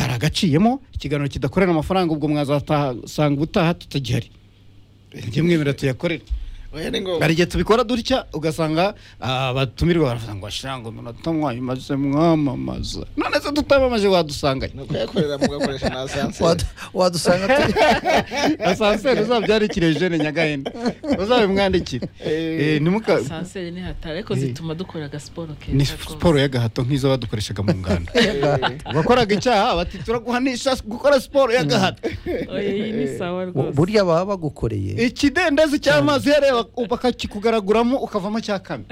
cyagaciyemo ikiganiro kidakorera amafaranga ubwo mwazasanga ubutaha tutagihari njye mwemera tuyakorere oya ni ngombwa hari igihe tubikora dutya ugasanga ah, abatumirwa baravuga ngo ashango munota mwayamaze mwamamaza none se tutamamaje wadusanganye ni ukuyakorera mugakoresha na asanse Wadu- wadusanga turi asanseri uzabyandikire jene nyagahenda uzabimwandikire Eh, ntimuka sanseri ni hatari ariko zituma dukora agasiporo ni keza siporo y'agahato nk'izo badukoreshaga mu nganda wakoraga icyaha bati turaguhanisha gukora siporo y'agahato oya iyi ni sawa rwose burya baba bagukoreye ikidendezi cy'amazi yareba bakakikugaraguramo ukavamo cya kane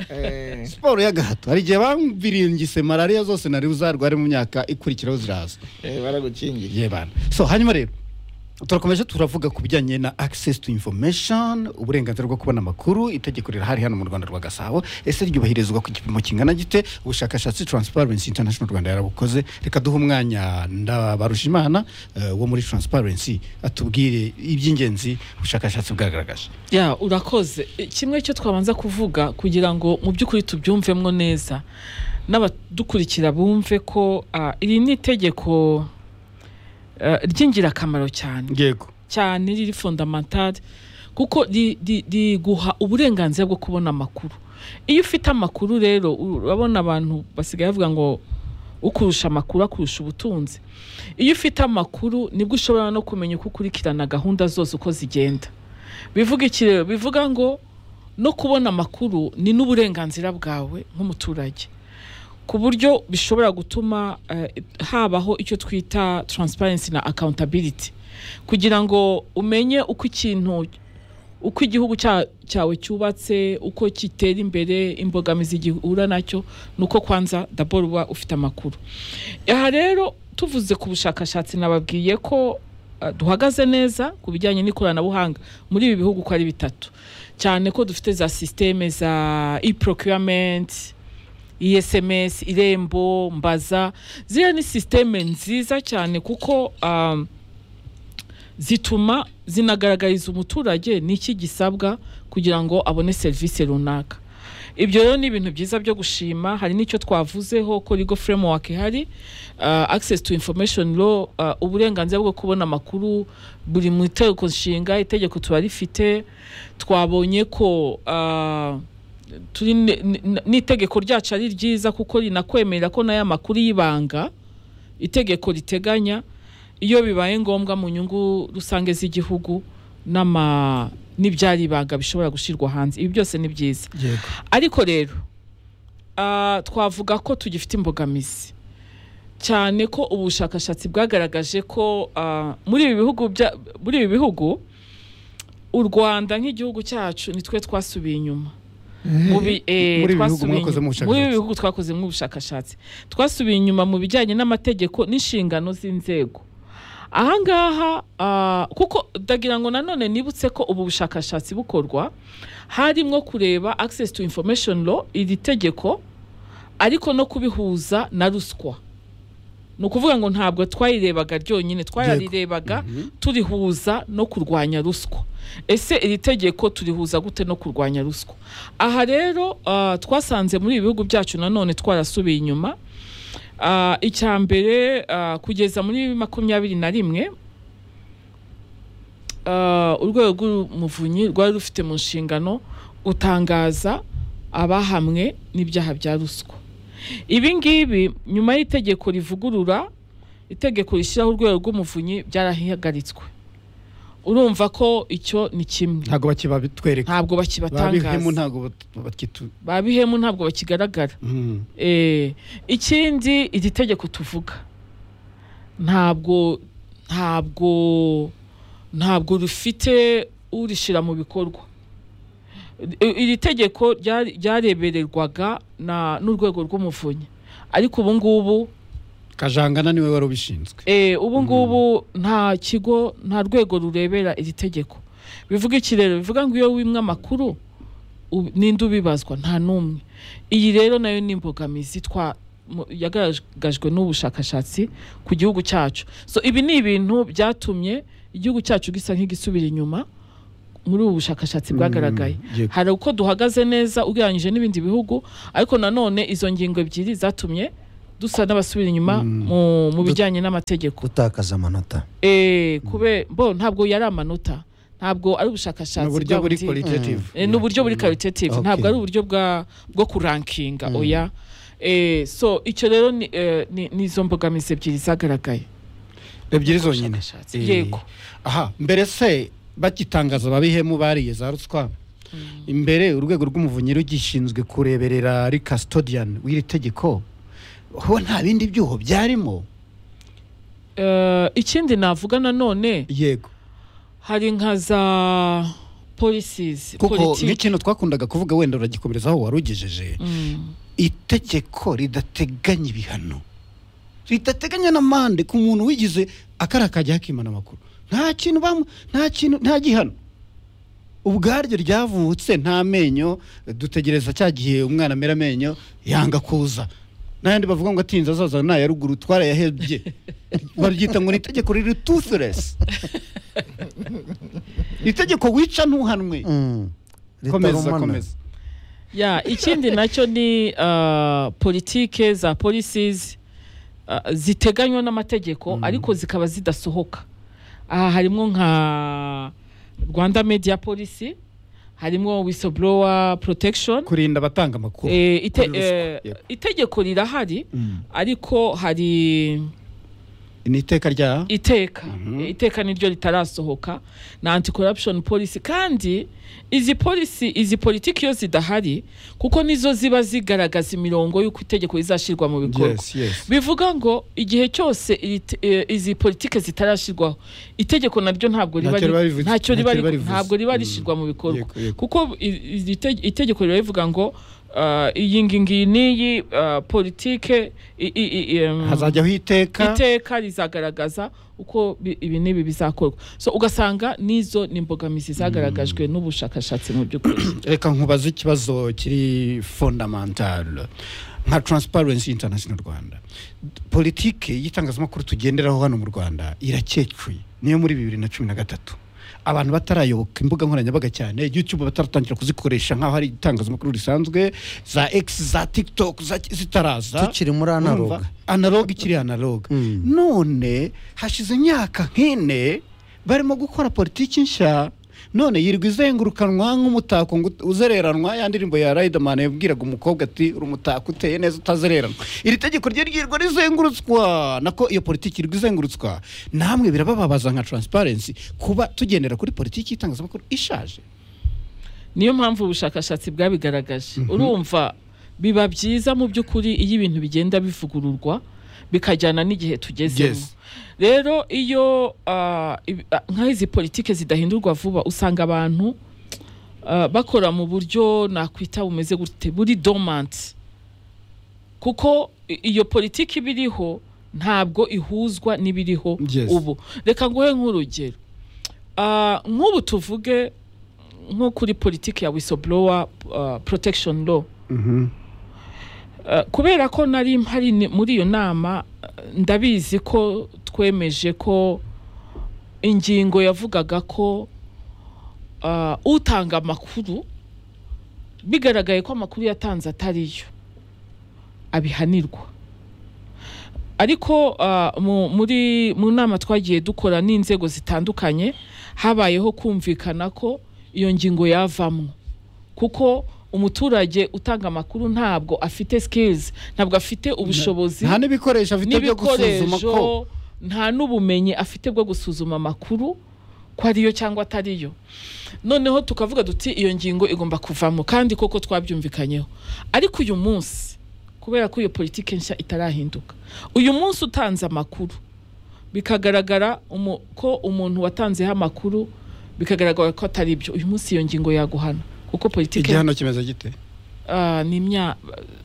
siporo y'agahato hari igihe bambiringise malariya zose nari buzarware mu myaka ikurikiraho ziraza baragukingiye ye bana so hanyuma rero turakomeje turavuga ku bijyanye na access to information uburenganzira bwo kubona amakuru itegeko rirahari hano mu rwanda rwa gasabo ese ryubahirizwa ku gipimo kingana gite ubushakashatsi transparency international rwanda yarabukoze reka duhe umwanya ndabarushimana eh, wo muri transparency atubwire iby'ingenzi ubushakashatsi bwagaragaje ya urakoze E, kimwe cyo twabanza kuvuga kugira ngo mu by'ukuri tubyumvemo neza n'abadukurikira bumve ko ah, iri ni itegeko eh, ry'ingirakamaro cyane yego cyane riri fondamentale kuko ri- ri- riguha uburenganzira bwo kubona amakuru iyo ufite amakuru rero urabona abantu basigaye bavuga ngo ukurusha amakuru akurusha ubutunzi iyo ufite amakuru nibwo ushobora no kumenya uko ukurikirana gahunda zose uko zigenda bivuga iki rero bivuga ngo no kubona amakuru ni n'uburenganzira bwawe nk'umuturage ku buryo bishobora gutuma eh, habaho icyo twita transparency na accountability kugira ngo umenye uko ikintu uko igihugu cya- cyawe cyubatse uko kitera imbere imbogamizi gihura nacyo ni uko kwanza daboro uba ufite amakuru aha rero tuvuze ku bushakashatsi nababwiye ko eh, duhagaze neza ku bijyanye n'ikoranabuhanga muri ibi bihugu uko ari bitatu cyane ko dufite za sisiteme za e-procurement ESMS, irembo mbaza ziriya ni sisiteme nziza cyane kuko um, zituma zinagaragariza umuturage n'iki gisabwa kugira ngo abone serivisi runaka ibyo rero ni ibintu byiza byo gushima hari n'icyo twavuzeho ko legal framework ihari uh, access to information law uh, uburenganzira bwo kubona amakuru buri mu itegeko nshinga itegeko tuba rifite twabonye ko uh, turi ne- ne- n'itegeko ryacu ari ryiza kuko rinakwemerera ko n'aya makuru y'ibanga itegeko riteganya iyo bibaye ngombwa mu nyungu rusange z'igihugu n'ama n'ibyari ibanga bishobora gushyirwa hanze ibi byose ni byiza yego ariko rero ah, twavuga ko tugifite imbogamizi cyane ko ubushakashatsi bwagaragaje ko ah, muri ibi bihugu bya- muri ibi bihugu u rwanda nk'igihugu cyacu nitwe twasubiye inyuma mu bi- eh, Muri ibi bihugu twasubiye inyuma- mwakozemo muri ubushakashatsi. ibi bihugu twakozemo ubushakashatsi twasubiye inyuma mu bijyanye n'amategeko n'inshingano z'inzego ahangaha ah, kuko ndagira ngo nanone nibutse ko ubu bushakashatsi bukorwa harimo kureba access to information law iri tegeko ariko no kubihuza na ruswa ni ukuvuga ngo ntabwo twayirebaga ryonyine twararirebaga turihuza no kurwanya ruswa ese iri tegeko turihuza gute no kurwanya ruswa aha rero ah, twasanze muri ibi bihugu byacu nanone twarasubiye inyuma Ah, icya mbere ah, kugeza muri makumyabiri na rimwe ah, urwego rw'umuvunyi rwari rufite mu nshingano gutangaza abahamwe n'ibyaha bya ruswa ibi ngibi nyuma y'itegeko rivugurura itegeko rishyiraho urwego rw'umuvunyi byarahagaritswe urumva ko icyo ni kimwe ntabwo bakibabitwereka ntabwo babihemu bakibatangaza ntabwo bat- bakitu babihemu ntabwo bakigaragara Mhm. Eh, ikindi iri tegeko tuvuga ntabwo ntabwo ntabwo rufite urishyira mu bikorwa I- iri tegeko ryari- ryarebererwaga na- n'urwego rw'umuvunyi ariko ubu ngubu kajangana niwe wari ubishinzwe Eh, ubu ngubu nta kigo nta rwego rurebera iri tegeko bivuga iki rero bivuga ngo iyo wimwe amakuru u- ninde ubibazwa nta n'umwe iyi rero nayo ni imbogamizi twa mu- yagaragajwe n'ubushakashatsi ku gihugu cyacu so ibi ni ibintu byatumye igihugu cyacu gisa nk'igisubira inyuma muri ubu bushakashatsi bwagaragaye yego. hari uko duhagaze neza ugereranyije n'ibindi bihugu ariko nanone izo ngingo ebyiri zatumye dusa n'abasubira inyuma mu mu bijyanye n'amategeko gutakaza amanota Eh, kube bo ntabwo yari amanota ntabwo ari ubushakashatsi ni uburyo bwa buri bundi- qualitative Eh, ni uburyo buri qualitative Okay. ntabwo ari uburyo bwa bwo kurankinga oya Eh, so icyo rero ni- eh, ni ni izo mbogamizi ebyiri zagaragaye ebyiri zonyine Ubushakashatsi. Eh, Yego. aha mbere se bagitangaza ababihemu bariye za ruswa imbere urwego rw'umuvunyi rugishinzwe kureberera ari custodian w'iri tegeko ho nta bindi byuho byarimo Eh, ikindi navuga nanone yego hari nka za policies kuko politiki. nk'ikintu twakundaga kuvuga wenda uragikomereza aho wari ugejeje Mm. itegeko ridateganya ibihano ridateganya n'amande ku muntu wigize akara akajya hakimana amakuru nta kintu bamu nta kintu nta gihano ubwaryo ryavutse nta menyo dutegereza cya gihe umwana amera amenyo yanga kuza n'ayandi bavuga ngo atinze azaza ni aya ruguru twarayahebye baryita ngo ni itegeko riri toothless itegeko wica ntuhanwe komeza komeza ya ikindi nacyo ni uh, politike za policies uh, ziteganywa n'amategeko ariko zikaba zidasohoka aha harimo nka rwanda media policy harimo whistleblower protection kurinda abatanga amakuru Eh, ite- kuri ruswa. eh, Yego. itegeko rirahari ariko hari ni iteka rya iteka iteka niryo ritarasohoka na anti corruption policy kandi izi policy izi politiki iyo zidahari kuko nizo ziba zigaragaza imirongo y'uko itegeko rizashyirwa mu bikorwa yes yes bivuga ngo igihe cyose iri te- eh, izi politike zitarashyirwaho itegeko naryo ntabwo riba Ntacyo riba ri- rivuze- ntacyo riba ntacyo riba ri- rivuze. ntabwo riba Mm. rishyirwa mu bikorwa Yego, yego. kuko i- iri te- itegeko riba rivuga ngo ah, iyi ngingi n'iyi ah, politike i- i- i- em, hazajyaho iteka iteka rizagaragaza uko bi- ibi n'ibi bizakorwa so ugasanga n'izo ni imbogamizi zagaragajwe n'ubushakashatsi mu by'ukuri reka nkubaze ikibazo kiri fondamental nka transparency international rwanda politike y'itangazamakuru tugenderaho hano mu rwanda irakecuye niyo muri bibiri na cumi na gatatu abantu batarayoboka imbuga nkoranyambaga cyane youtube bataratangira kuzikoresha nk'aho ari itangazamakuru risanzwe za x za tiktok za- zitaraza tukiri muri analoga Urumva? analogue ikiri analogue Mm. none hashize imyaka nk'ine barimo gukora politiki nshya none yirirwa izengurukanwa nk'umutako ngo uzereranwa ya ndirimbo ya Riderman yabwiraga umukobwa ati uri umutako uteye neza utazereranwa iri tegeko ryo ryirirwa rizengurutswa nako iyo politiki irirwa izengurutswa namwe birabababaza nka transparency kuba tugendera kuri politiki y'itangazamakuru ishaje niyo mpamvu ubushakashatsi bwabigaragaje urumva biba byiza mu by'ukuri iyo ibintu bigenda bivugururwa bikajyana n'igihe tugezemo Yes. rero iyo ah, ibi- ah, nk'izi politike zidahindurwa vuba usanga abantu ah, bakora mu buryo nakwita bumeze gute buri dormant kuko i- iyo politiki iba iriho ntabwo ihuzwa n'ibiriho Yes. ubu reka nguhe nk'urugero Ah, nk'ubu tuvuge nko kuri politiki ya whistleblower ah, protection law Ah, kubera ko nari mpari ni- muri iyo nama ah, ndabizi ko twemeje ko ingingo yavugaga ko ah, utanga amakuru bigaragaye ko amakuru yatanze atariyo abihanirwa ariko ah, mu- muri mu nama twagiye dukora n'inzego zitandukanye habayeho kumvikana ko iyo ngingo yavamo kuko umuturage utanga amakuru ntabwo afite skills ntabwo afite ubushobozi nta n'ibikoresho afite byo gusuzuma ko n'ibikoresho nta n'ubumenyi afite bwo gusuzuma amakuru ko ariyo cyangwa atariyo noneho tukavuga duti iyo ngingo igomba kuvamo kandi koko twabyumvikanyeho ariko uyu munsi kubera ko iyo politiki nshya itarahinduka uyu munsi utanze amakuru bikagaragara umu- ko umuntu watanzeho amakuru bikagaragara ko atari byo uyu munsi iyo ngingo yaguhana kuko politiki igihano kimeze gite ah, ni imya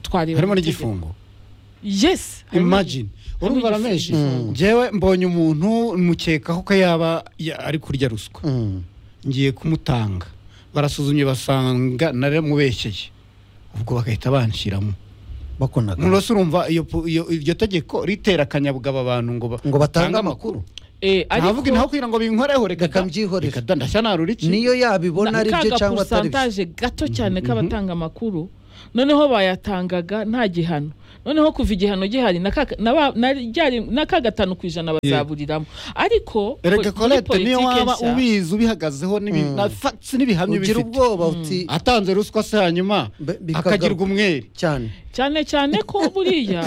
twareba harimo mu tegeko. n'igifungo yes harimo imagine harimo urumva igifu- ramenshi Mm. njyewe mbonye umuntu mukekaho ko yaba ya- ari kurya ruswa ngiye kumutanga barasuzumye basanga naramubeshyeye ubwo bagahita banshiramo bakonaga murose urumva iyo pu- iyo- iryo tegeko ritera akanyabugabo abantu ngo ba- ngo batange batange amakuru Eh, ariko ntavuga inaho kugira ngo binkoreho reka reka da- mbyihorere reka da- ndashya narura iki niyo na- yabibona ari byo ka cyangwa atari byo gaporusantaje gato cyane k'abatanga amakuru noneho bayatangaga nta gihano noneho kuva igihano gihari na ka- na ba- na ryari- na ka gatanu ku ijana bazaburiramo ariko erega po- muri korete niyo politike waba nshya- ubyizi ubihagazeho n'ibi- Mm. na facts n'ibihamya ugira ubifite ubwoba uti atanze ruswa se hanyuma Be- bikagaruka. akagirwa umwere cyane cyane cyane ko buriya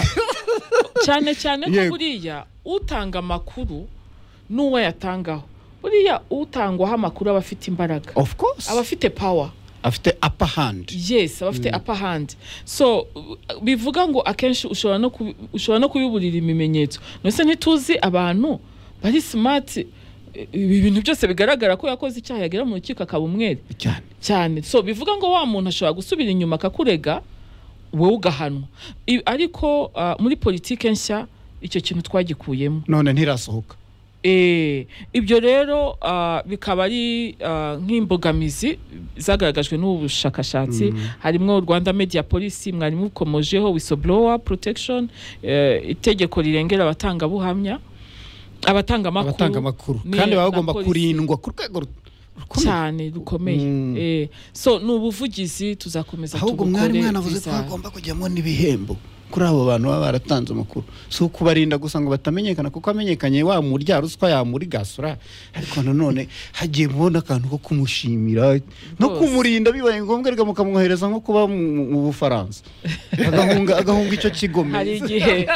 cyane cyane ko Yego. buriya utanga amakuru n'uwo yatangaho buriya utangwaho amakuru aba afite imbaraga of course aba afite power afite upper hand yes aba afite upper hand so uh, bivuga ngo akenshi ushobora no kubi- ushobora no kubiburira ibimenyetso ndetse ntituzi abantu bari smart eh, ibi bintu byose bigaragara ko yakoze icyaha yagera mu rukiko akaba umwere cyane cyane so bivuga ngo wa muntu ashobora gusubira inyuma akakurega wowe ugahanwa I- ariko ah, muri politike nshya icyo kintu twagikuyemo none ntirasohoka Eh, ibyo rero ah, bikaba ari ah, nk'imbogamizi zagaragajwe n'ubu bushakashatsi harimo rwanda media polisi mwarimu ukomojeho whistleblower protection eh, itegeko rirengera abatangabuhamya abatanga abatanga amakuru amakuru ni- kandi baba na bagomba polisi. kurindwa ku rwego ru- rukomeye cyane rukomeye Mm. eh, so ni ubuvugizi tuzakomeza ahubwo mwari tubukore, mwanavuze ko bizaza. hagomba kujyamo n'ibihembo kuri abo bantu baba baratanze amakuru si ukubarinda gusa ngo batamenyekana kuko amenyekanye wa murya ruswa yamuri gasura ariko nanone hagiye mubona akantu ko kumushimira no Rwose. kumurinda bibaye ngombwa rega mukamwohereza nko kuba mu mu bufaransa agahunga agahunga icyo hari kigome igihe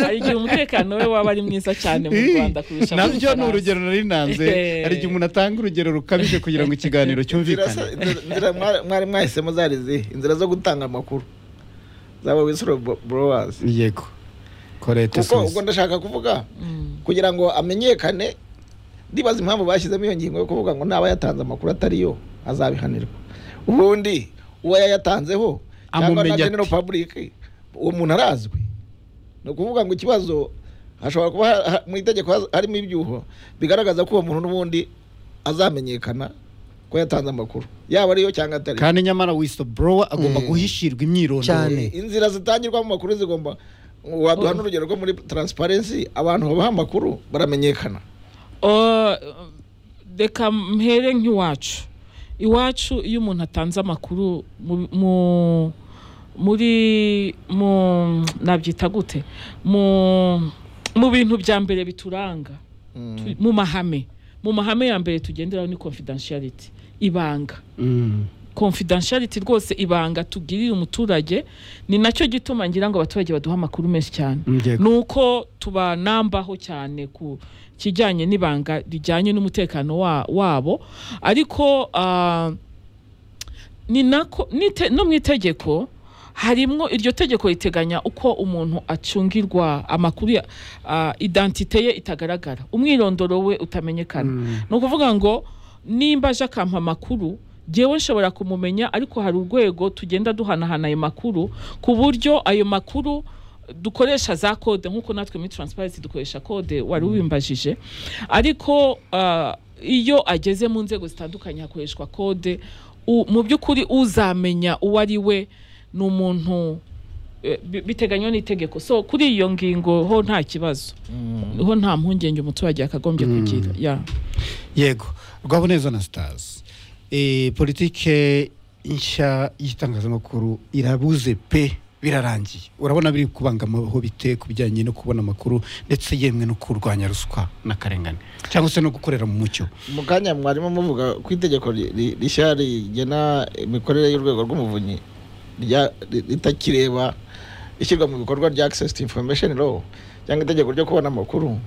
hari igihe umutekano we waba ari mwiza cyane mu rwanda kurusha mu nabyo ni Bufaransa. urugero nari nanze hari igihe umuntu atanga urugero rukabije kugira ngo ikiganiro Inzira cyumvikane se- inzira- inzira mwari- mwari mwahisemo zari izihe inzira zo gutanga amakuru zaba wisoro borowazi yego korete kuko Smith. ubwo ndashaka kuvuga Mm. kugira ngo amenyekane ndibaza impamvu bashyizemo iyo ngingo yo kuvuga ngo naba yatanze amakuru atari yo azabihanirwa ubundi uwo yayatanzeho cyangwa Amumenya na ate? genero pabulike uwo muntu arazwi ni ukuvuga ngo ikibazo hashobora kuba ha- ha- mu itegeko haz- harimo ibyuho bigaragaza ko uwo muntu n'ubundi azamenyekana ko yatanze amakuru yaba ariyo cyangwa atari kandi nyamara whistleblower agomba Mm. guhishirwa imyirondoro Cyane. inzira zitangirwamo amakuru zigomba waduha n'urugero rwo muri taransiparensi abantu babaha amakuru baramenyekana Uh, reka mpere nk'iwacu iwacu iyo umuntu atanze amakuru mu- mu- muri mu nabyita gute mu mu bintu bya mbere bituranga tu- mu mahame mu mahame ya mbere tugenderaho ni confidentiality ibanga Mm. confidentiality rwose ibanga tugirira umuturage ni nacyo gituma ngira ngo abaturage baduha amakuru menshi cyane Yego. ni uko tubanambaho cyane ku kijyanye n'ibanga rijyanye n'umutekano wa, wabo ariko ah, ni nako nite- no mu itegeko harimo iryo tegeko riteganya uko umuntu acungirwa amakuru ya ah, identite ye itagaragara umwirondoro we utamenyekana ni ukuvuga ngo nimba aje akampa amakuru ngewe nshobora kumumenya ariko hari urwego tugenda duhanahana ayo makuru ku buryo ayo makuru dukoresha za kode nk'uko natwe muri transparency dukoresha kode wari ubimbajije ariko ah, iyo ageze mu nzego zitandukanye hakoreshwa kode u- mu by'ukuri uzamenya uwo ari we ni umuntu eh, bi- biteganywa n'itegeko so kuri iyo ngingo ho nta kibazo ho nta mpungenge umuturage yakagombye kugira yeah. yego rwaboneza na stars e, politike nshya y'itangazamakuru irabuze pe birarangiye urabona biri kubangamaho bite ku bijyanye no kubona amakuru ndetse yemwe no kurwanya ruswa n'akarengane cyangwa se no gukorera mu mucyo mu kanya mwarimo muvuga ko itegeko ri- ri- rishya rigena imikorere y'urwego rw'umuvunyi rya- ri- ritakireba ishyirwa mu bikorwa rya access to information law cyangwa itegeko ryo kubona amakuru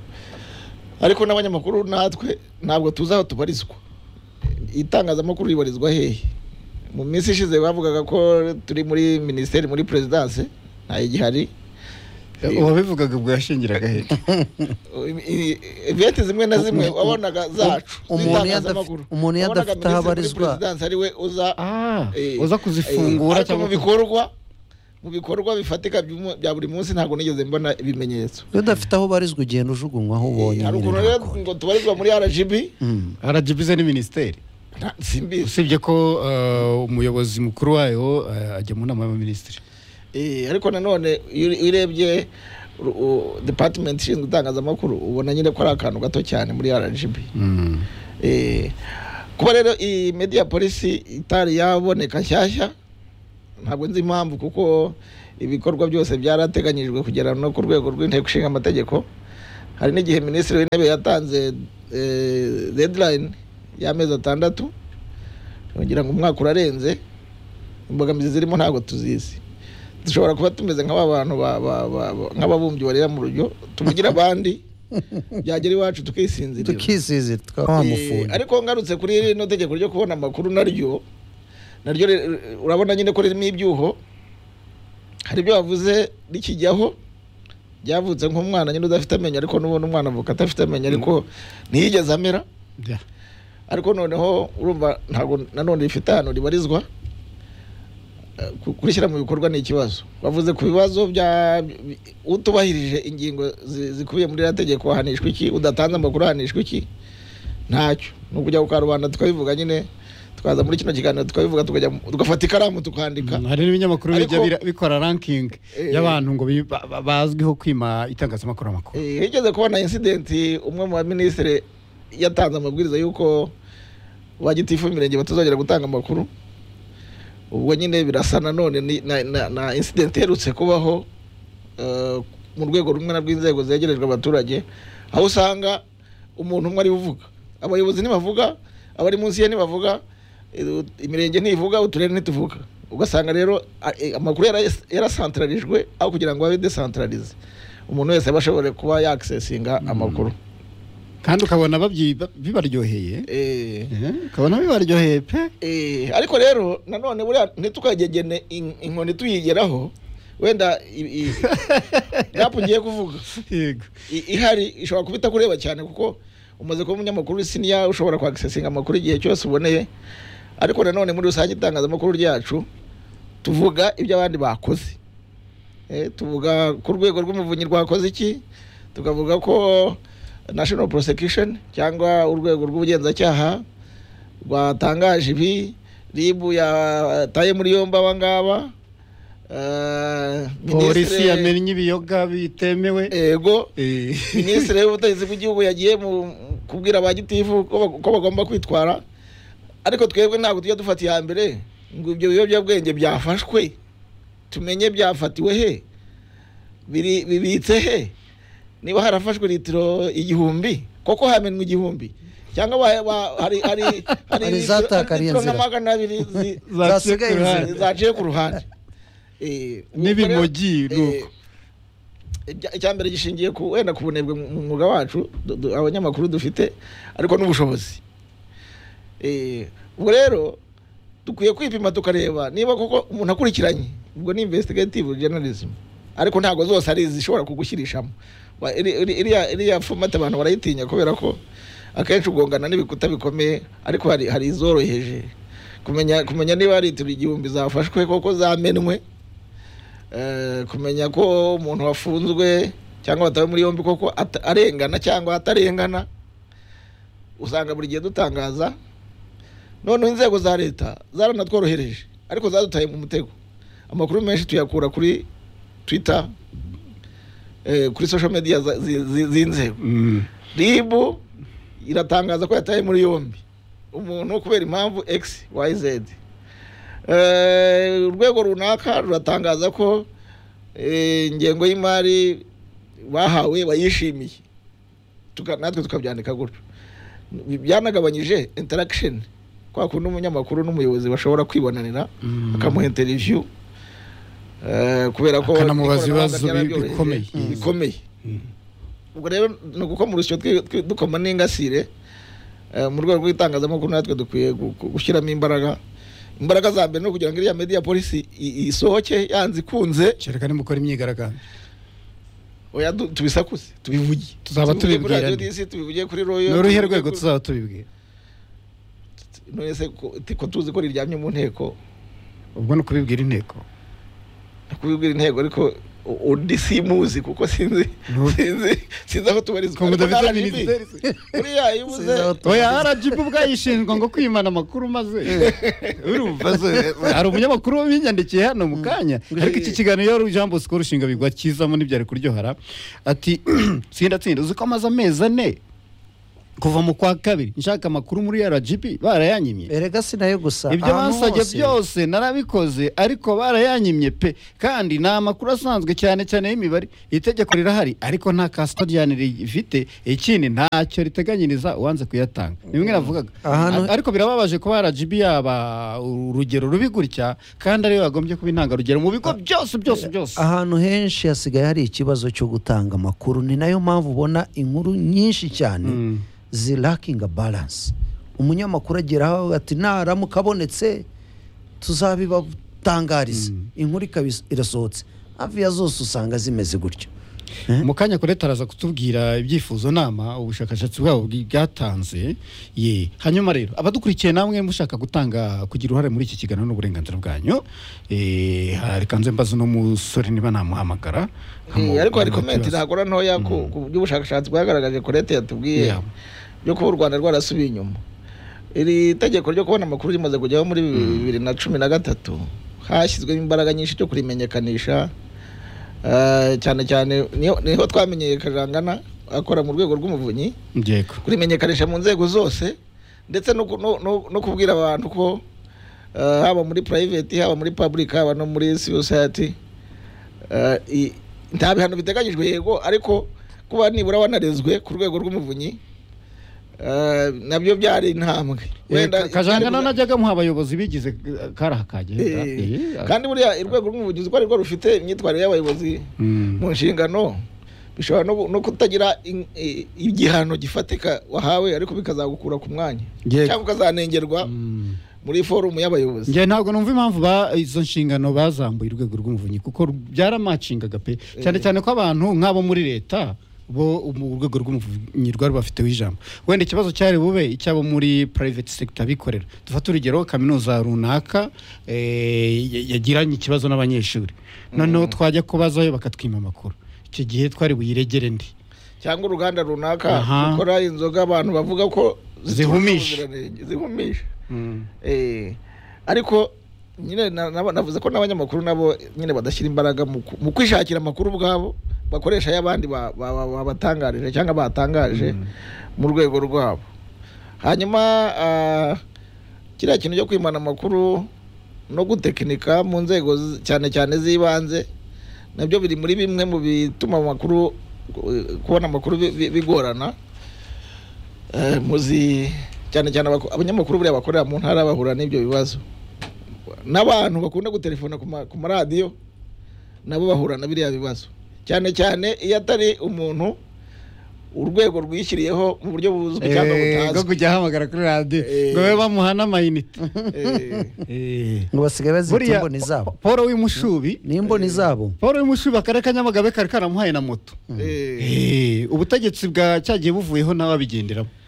ariko n'abanyamakuru natwe ntabwo tuzi aho tubarizwa itangazamakuru ribarizwa hehe mu minsi ishize bavugaga ko turi muri minisiteri muri perezidanse ntayigihari uwabivugaga ubwo yashingiraga he iviyeti zimwe na zimwe Um- um- wabonaga zacu um- umuntu iyo z'itangazamakuru. adafite- umuntu iyo Wabonaga adafite aho minisitiri muri abarizwa. perezidansi ari we uza Ah, eh, uza eh, kuzifungura ariko mu cyangwa ku- bikorwa mu bikorwa bifatika by'umu- bya buri munsi ntabwo nigeze mbona ibimenyetso iyo udafite aho ubarizwa ugenda ujugunywa aho ubonye Eh, hari nyine ukuntu rero ntabwo. ngo tubarizwa muri rgb Mm. rgb ni minisiteri nta- simbizi usibye ko uh, umuyobozi mukuru wayo uh, ajya mu nama y'abaminisitiri Eh, ariko nanone iyo ure- iyo urebye ru- u- department ishinzwe itangazamakuru ubona nyine ko ari akantu gato cyane muri rgb mm. Eh, kuba rero iyi media polisi itari yaboneka nshyashya ntabwo nzi impamvu kuko ibikorwa byose byarateganyijwe kugera no ku rwego rw'inteko ishinga amategeko hari n'igihe minisitiri w'intebe yatanze eh, deadline y'amezi atandatu kugira ngo umwaka urarenze imbogamizi zirimo ntabwo tuzizi dushobora kuba tumeze nk'aba bantu ba- ba- ba- ba- nk'ababumbyi barira mu rujyo tuvugira abandi byagera iwacu tukisinzirira tukisize tukaba wa Eh, mufuni ariko ngarutse kuri rino tegeko ryo kubona amakuru naryo naryo ri- urabona nyine ko ririmo ibyuho hari ibyo bavuze rikijyaho ryavutse nk'umwana nyine udafite amenyo ariko n'ubundi umwana avuka adafite amenyo ariko ntiyigeze amera Yeah. ariko noneho urumva ntabwo nanone rifite ahantu ribarizwa Eh, ku- kurishyira mu bikorwa ni ikibazo bavuze ku bibazo bya bi- utubahirije ingingo zi- zikubiye muri iriya tegeko ahanishwa iki udatanze amakuru ahanishwa iki ntacyo ni ukujya ku karubanda tukabivuga nyine tukaza muri kino kiganiro tukabivuga tukajya mu- tugafata ikaramu tukandika Mm, hari n'ibinyamakuru bijya Ariko- bira- bikora ranking Eh. y'abantu ngo bi- ba- ba- bazwiho kwima itangazamakuru amakuru Eh, higeze kubona insidenti umwe mu baminisitiri yatanze amabwiriza y'uko ba gitifu b'imirenge batazongera gutanga amakuru ubwo nyine birasa nanone ni- na, na, na insidenti iherutse kubaho eh, mu rwego rumwe na rw'inzego zegerejwe abaturage aho usanga umuntu umwe ari uvuga abayobozi ntibavuga abari munsi ye ntibavuga eh, imirenge ntivuga uturere ntituvuga ugasanga rero a- eh, amakuru yara- yarasantrarijwe aho kugira ngo babe desantrarize umuntu wese aba ashobora kuba yakisesinga amakuru kandi ukabona babyi- ba- bibaryoheye Eh, Eh, ukabona bibaryoheye pe Eh, ariko rero nanone buriya ntitukagegene in- inkoni tuyigeraho wenda i- i- gapu ngiye kuvuga yego i- ihari ishobora kuba itakureba cyane kuko umaze kuba umunyamakuru siniya ushobora kwagisesinga amakuru igihe cyose uboneye ariko nanone muri rusange itangazamakuru ryacu tuvuga ibyo abandi bakoze Eh, tuvuga ku rwego rw'umuvunyi rwakoze iki tukavuga ko national prosecution cyangwa urwego rw'ubugenzacyaha rwatangaje ibi ribu yataye muri yombi aba ngaba Eh, polisi Minisitiri- yamennye ibiyoga bitemewe ego Eh, minisitiri w'ubutegetsi bw'igihugu yagiye mu kubwira ba gitifu ko ba- ko bagomba kwitwara ariko twebwe ntabwo tujya dufata iya mbere ngo ibyo biyobyabwenge byafashwe tumenye byafatiwe he biri- bibitse he niba harafashwe litiro igihumbi koko hamenwe igihumbi cyangwa ba- ba- hari hari Hari litiro- zatakariye litiro nka inzira. magana abiri zi- zaciye Zasigaye ku ruhande. inzira. zaciye ku ruhande Eh, eh, N'ibimogi, nuko. ibya- icyambere gishingiye ku wenda ku bunebwe mu mu mwuga wacu du- du- abanyamakuru dufite ariko n'ubushobozi Eh, ubwo rero dukwiye kwipima tukareba niba koko umuntu akurikiranye ubwo ni investigative journalism ariko ntabwo zose ari izishobora kugushyirishamo Wa- iri- iri- iriya iriya fomate abantu barayitinya kubera ko akenshi ugongana n'ibikuta bikomeye ariko hari hari izoroheje kumenya kumenya niba hari litiro igihumbi zafashwe koko zamenwe Eh, kumenya ko umuntu wafunzwe cyangwa watawe muri yombi koko ata- arengana cyangwa atarengana usanga buri gihe dutangaza noneho inzego za leta zaranatworohereje ariko zadutaye mu mutego amakuru menshi tuyakura kuri twitter eh, kuri social media za- zi- zi- z'inzego Mm. rib iratangaza ko yataye muri yombi umuntu kubera impamvu x y z Eh, urwego runaka ruratangaza ko eh, ingengo y'imari bahawe bayishimiye Tuka- natwe tukabyandika gutyo byanagabanyije interaction kwa kundi umunyamakuru n'umuyobozi bashobora kwibonanira Mm. bakamuha interview eh, kubera ko ikoranabuhanga Akanamubaza ibibazo bi- ryarabyoroheje, bikomeye. Mm. bikomeye ubwo rero ni uguko mu rusyo twi- twi- dukoma n'ingasire eh, mu rwego rw'itangazamakuru natwe dukwiye gu- gu- gushyiramo imbaraga imbaraga za mbere ni ukugira ngo iriya media policy i- isohoke yanze ikunze kereka nimukora imyigaragambyo oya du- tubisakuze tubivuge Tuzaba Tubivuge kuri tubibwirana. Radio DC, tubivuge kuri royo ni uruhe rwego tuzaba tubibwira none se ko- ti- ko tuzi ko riryamye mu nteko ubwo ni ukubibwira inteko kubibwira intego ariko u- undi simuzi kuko sinzi No. sinzi sinzi aho tubarizwa Ko Ariko mudafite na RGB, minisiteri. uriya iyo ubuze Sinzi aho tu- oya rgb ubwayishinzwe ngo kwimana amakuru maze urumva se hari umunyamakuru binyandikiye hano mu kanya ariko iki kiganiro yari jean bosco rushinga bigwa kizamo ntibyari kuryohara ati tsinda tsinda uzi ko amaze amezi ane kuva mu kwa kabiri nshaka amakuru muri rgb barayanyimye erega si nayo gusa ibyo ahantu bansabye hose. byose narabikoze ariko barayanyimye pe kandi ni amakuru asanzwe cyane cyane y'imibare itegeko rirahari ariko nta kasitodiyani rifite ikindi ntacyo riteganyiriza uwanze kuyatanga ni bimwe navugaga Ahantu- A- ariko birababaje kuba rgb yaba urugero rubi gutya kandi ariyo yagombye kuba intangarugero mu bigo byose byose byose ahantu henshi hasigaye hari ikibazo cyo gutanga amakuru ni nayo mpamvu ubona inkuru nyinshi cyane Mm. zirakinga baranse umunyamakuru ageraho ati naramuka abonetse tuzabibatangariza inkuru ikaba is- irasohotse hafi ya zose usanga zimeze gutyo Eh? mu kanya kureta araza kutubwira ibyifuzo nama ubushakashatsi bwabo bwi- bwatanze ye hanyuma rero abadukurikiye namwe mushaka gutanga kugira uruhare muri iki kiganiro n'uburenganzira bwanyu eh, reka nze mbaze uno musore niba namuhamagara nkamu- Eh, ariko hari nkamubaza komenti ikibazo. ntakora ntoya ku Mm. ku by'ubushakashatsi bwagaragaje ko leta yatubwiye Yeah. byo kuba u rwanda rwarasubiye inyuma iri tegeko ryo kubona amakuru rimaze kujyaho muri bibiri na cumi na gatatu hashyizwemo imbaraga nyinshi cyo kurimenyekanisha Eh, cyane cyane niho niho twamenyeye kajangana akora mu rwego rw'umuvunyi yego kurimenyekanisha mu nzego zose ndetse no, ku- no, no, no kubwira abantu ko eh, haba muri private haba muri public haba no muri civil society eh, i- nta bihano biteganyijwe yego ariko kuba nibura wanarezwe ku rwego rw'umuvunyi eh, nabyo byari intambwe Eh, Wenda Ka- kajangana byari- najyaga muha abayobozi bigize eh, karaha kagenda Eh, Eh, kandi buriya urwego rw'umuvugizi uko ari rwo rufite imyitwarire y'abayobozi mm. mu nshingano bishobora no, no kutagira in- i- igihano gifatika wahawe ariko bikazagukura ku mwanya Yego. cyangwa ukazanengerwa Mm. muri forumu y'abayobozi njye ntabwo numva impamvu ba izo nshingano bazamuye urwego rw'umuvunyi kuko byaramacingaga pe cyane cyane ko abantu nk'abo muri leta bo mu rwego rw'umuvunyi rwari bafiteho ijambo wenda ikibazo cyari bube icy'abo muri private sector bikorera dufate urugero kaminuza runaka eh, ya- yagiranye ikibazo n'abanyeshuri noneho twajya kubazayo bakatwima amakuru icyo gihe twari buyiregere ndi cyangwa uruganda runaka Aha. rukora inzoga abantu bavuga ko zitujuje Zihumisha. ubuziranenge, zihumisha Eh, ariko nyine na- na- navuze ko n'abanyamakuru nabo nyine badashyira imbaraga mu ku- mu kwishakira amakuru ubwabo bakoresha ay'abandi ba- ba- ba- babatangarije cyangwa batangaje mu rwego rwabo hanyuma ah, kiriya kintu cyo kwimana amakuru no gutekinika mu nzego zi- cyane cyane z'ibanze nabyo biri muri bimwe mu bituma amakuru eh, kubona amakuru bi- bi- bigorana Eh, muzi cyane cyane abako- abanyamakuru buriya bakorera mu ntara bahura n'ibyo bibazo n'abantu bakunda gutelefona ku ma- ku maradiyo nabo bahura na biriya bibazo cyane cyane iyo atari umuntu urwego rwishyiriyeho mu buryo buzwi cyangwa Eh, bwo butazwi kujya ahamagara kuri radiyo Eh. ngo babe bamuha n'amayinite Eh, Eh. ngo basigaye bazita buriya imboni zabo paul w'imushubi n'imboni zabo paul w'imushubi akarere ka nyamagabe kari karamuhaye na moto eh. Eh, ubutegetsi bwa cyagiye buvuyeho nawe abigenderamo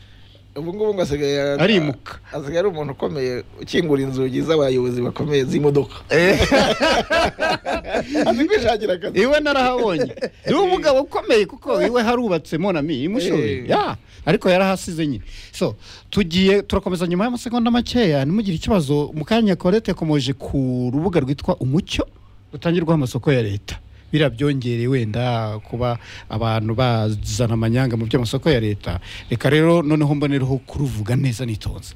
ubu ngubu ngo asigaye Arimuka. asigaye ari umuntu ukomeye ukingura inzugi z'abayobozi bakomeye z'imodoka azi kwishakira akazi iwe narahabonye ni umugabo ukomeye kuko iwe harubatse monami imushubi Eh. ya ariko yarahasize nyine so tugiye turakomeza nyuma y'amasegonda makeya ntimugire ikibazo mu kanya korete yakomeje ku rubuga rwitwa umucyo rutangirwaho amasoko ya leta biriya byongere wenda kuba abantu bazana amanyanga mu by'amasoko ya leta reka rero noneho mbonereho kuruvuga neza nitonze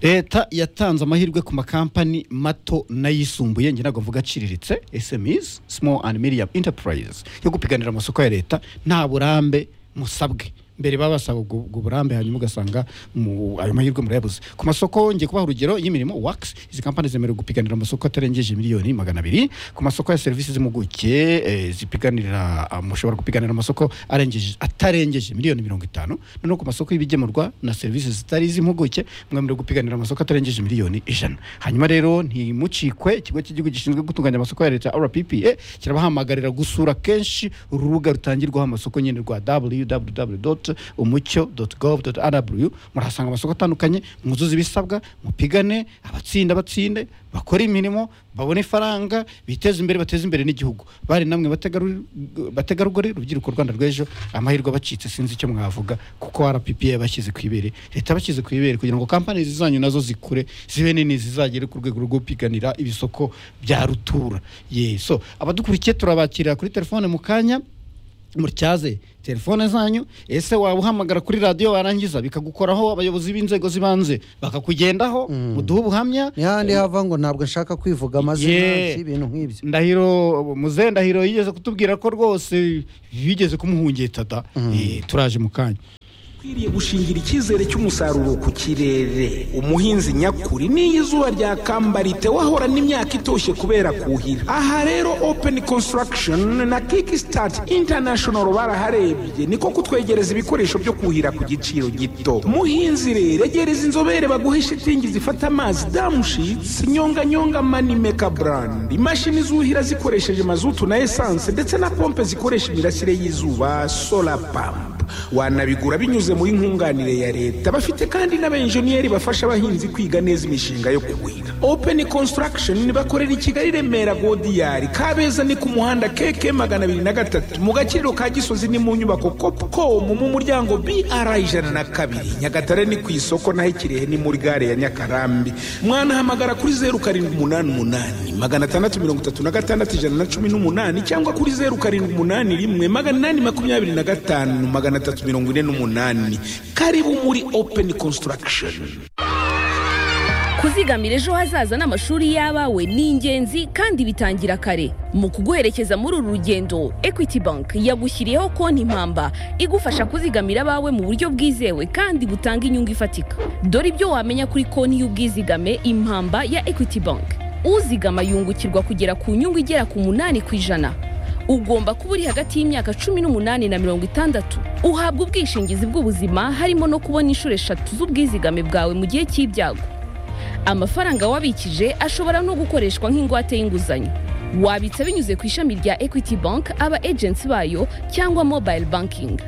leta yatanze amahirwe ku makampani mato n'ayisumbuye njye ntabwo mvuga aciriritse smis small and medium enterprise yo gupiganira amasoko ya leta nta burambe musabwe mbere baba basaba ubwo ubwo burambe hanyuma ugasanga mu- ayo mahirwe murayabuze ku masoko ngiye kubaha urugero y'imirimo wax izi kampani zemerewe gupiganira amasoko atarengeje miliyoni magana abiri ku masoko ya serivisi z'impuguke eh, zipiganira ah, mushobora gupiganira amasoko arengeje atarengeje miliyoni mirongo itanu noneho ku masoko y'ibigemurwa na serivisi zitari iz'impuguke mwemerewe gupiganira amasoko atarengeje miliyoni ijana hanyuma rero ntimucikwe ikigo cy'igihugu gishinzwe gutunganya amasoko ya leta rppa kirabahamagarira gusura kenshi urubuga rutangirwaho amasoko nyine rwa www umucyo gov rw murahasanga amasoko atandukanye mwuzuze ibisabwa mupigane abatsinda batsinde bakore imirimo babone ifaranga biteze imbere bateze imbere n'igihugu bari namwe bategaru- bategarugori rubyiruko rwanda rw'ejo amahirwe abacitse sinzi icyo mwavuga kuko rppa yabashyize ku ibere leta yabashyize ku ibere kugira ngo kampani zanyu nazo zikure zibe nini zizagere ku rwego rwo gupiganira ibisoko bya rutura yeso abadukurikiye turabakira kuri telefone mu kanya mutyaze telefone zanyu ese waba uhamagara kuri radiyo warangiza bikagukoraho abayobozi b'inzego z'ibanze bakakugendaho muduhe ubuhamya ntihandi hava ngo ntabwo nshaka kwivuga amazina Yeah. y'ibintu nk'ibyo ndahiro muze ndahiro yigeze kutubwira ko rwose bigeze kumuhungeta da Eh, turaje mu kanya ukwiriye gushingira icyizere cy'umusaruro ku kirere umuhinzi nyakuri n'iyo izuba ryakambarite wahorana imyaka itoshye kubera kuhira aha rero open construction na kickstart international baraharebye niko kutwegereza ibikoresho byo kuhira ku giciro gito muhinzi rero egereza inzobere baguhe shitingi zifata amazi damushitsi nyonganyonga manimeka brand imashini zuhira zikoresheje mazutu na esanse ndetse na pompe zikoresha imirasire y'izuba solar pump wanabigura binyuze muri nkunganire ya leta bafite kandi n'abenjeniyeri bafasha abahinzi kwiga neza imishinga yo kuhira open construction bakorera i kigali remera godiyari kabeza ni ku muhanda keke magana abiri na gatatu mu gakiriro ka gisozi ni mu nyubako copcom mu muryango br ijana na kabiri nyagatare ni ku isoko naho ikirehe ni muri gare ya nyakarambi mwanahamagara kuri zeru karindwi umunani umunani magana atandatu mirongo itatu na gatandatu ijana na cumi n'umunani cyangwa kuri zeru karindwi umunani rimwe magana inani makumyabiri na gatanu magana atatu mirongo ine n'umunani karibu muri open construction kuzigamira ejo hazaza n'amashuri y'abawe ni ingenzi kandi bitangira kare mu kuguherekeza muri uru rugendo equity bank yagushyiriyeho konti impamba igufasha kuzigamira abawe mu buryo bwizewe kandi butanga inyungu ifatika dore ibyo wamenya kuri konti y'ubwizigame impamba ya equity bank uzigama yungukirwa kugera ku nyungu igera ku munani ku ijana ugomba kuba uri hagati y'imyaka cumi n'umunani na mirongo itandatu uhabwa ubwishingizi bw'ubuzima harimo no kubona inshuro eshatu z'ubwizigame bwawe mu gihe cy'ibyago amafaranga wabikije ashobora no gukoreshwa nk'ingwate y'inguzanyo wabitsa binyuze ku ishami rya equity bank aba agency bayo cyangwa mobile banking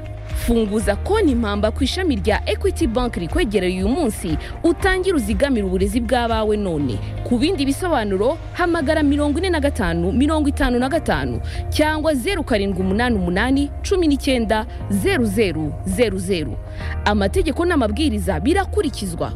funguza konti impamba ku ishami rya equity bank rikwegereye uyu munsi utangire uzigamire uburezi bw'abawe none ku bindi bisobanuro hamagara mirongo ine na gatanu mirongo itanu na gatanu cyangwa zeru karindwi umunani umunani cumi n'icyenda zeru zeru zeru zeru amategeko n'amabwiriza birakurikizwa